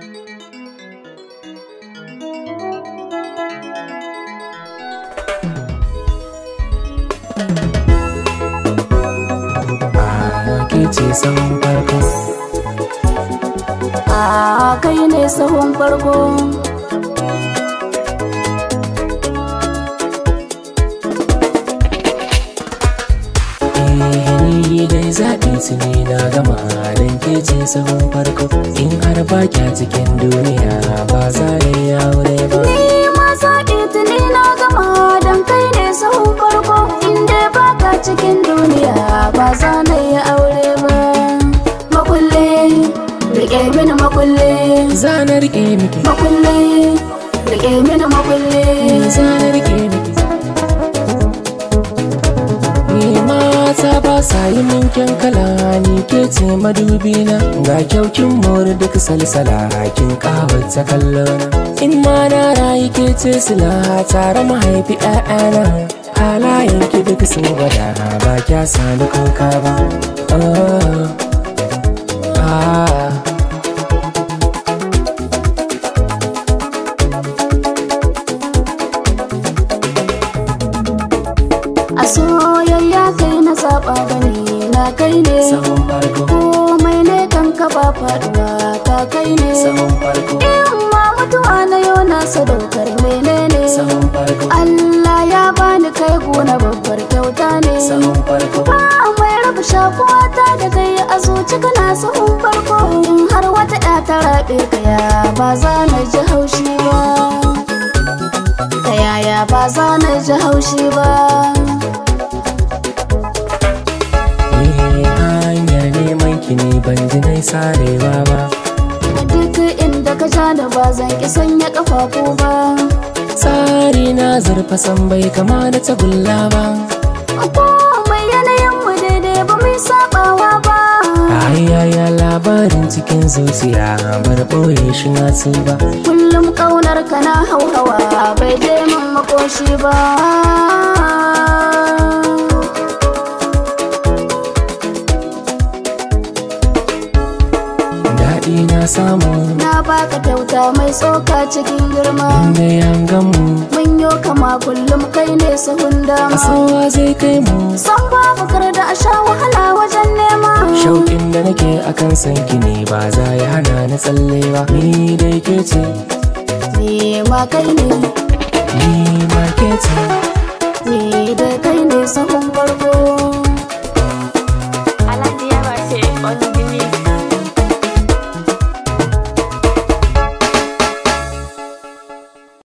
ke ce sahun farko a kai ne sahun farko eh ni dai zaɓi tuni na gama don ke ce sahun farko in har ba kya cikin duniya ba za da yi aure ba ni ma zaɓi tuni na gama don kai ne sahun farko inda baka cikin duniya ba za na yi aure ba makulle rike mini makulle za na rike miki makulle rike mini makulle za na rike miki ni mata ba sa yi min kyan kala ni ke ce madubi na ga kyaukin mori duk salsala kin kawata kallona in ma na rayu ke ce sila tare mahaifi ƴaƴana halayen ki duk sun gwada ba kya sani kuka ba oh, ah. a soyayya kai na zaɓa bane na kai ne sahun farko komai ne kan ka ba faɗuwa ka kai ne sahun farko in ma mutuwa na yau na sadaukar menene sahun farko Allah ya bani kai gona babbar kyauta ne sahun farko ba mai raba shakuwa ta da kai a zuci kana sahun farko in har wata ya ta raɓe ka ya ba za na ji haushi ba ta yaya ba za na ji haushi ba Eh, hanyar neman ki ne ban ji nai sarewa ba a duk inda ka ja da ba zan ki sanya kafafu ba tsari na zurfa san bai kama da tagulla ba komai yanayin mu daidai ba mai sabawa ba ayaya labarin cikin zuciya bar ɓoye shi na ba kullum kaunar ka na hauhawa bai je min makoshi ba daɗi na samu na baka kyauta mai tsoka cikin girma inda yan gamu mun yo kama kullum kai ne sahun dama asowa zai kai mu san babu kar da a sha wahala wajen nema shauƙin da nake akan sanki ne ba za ya hana na tsalle ba ni dai ke ce ni ma kai ne ni ma ke ce ni da kai ne sahun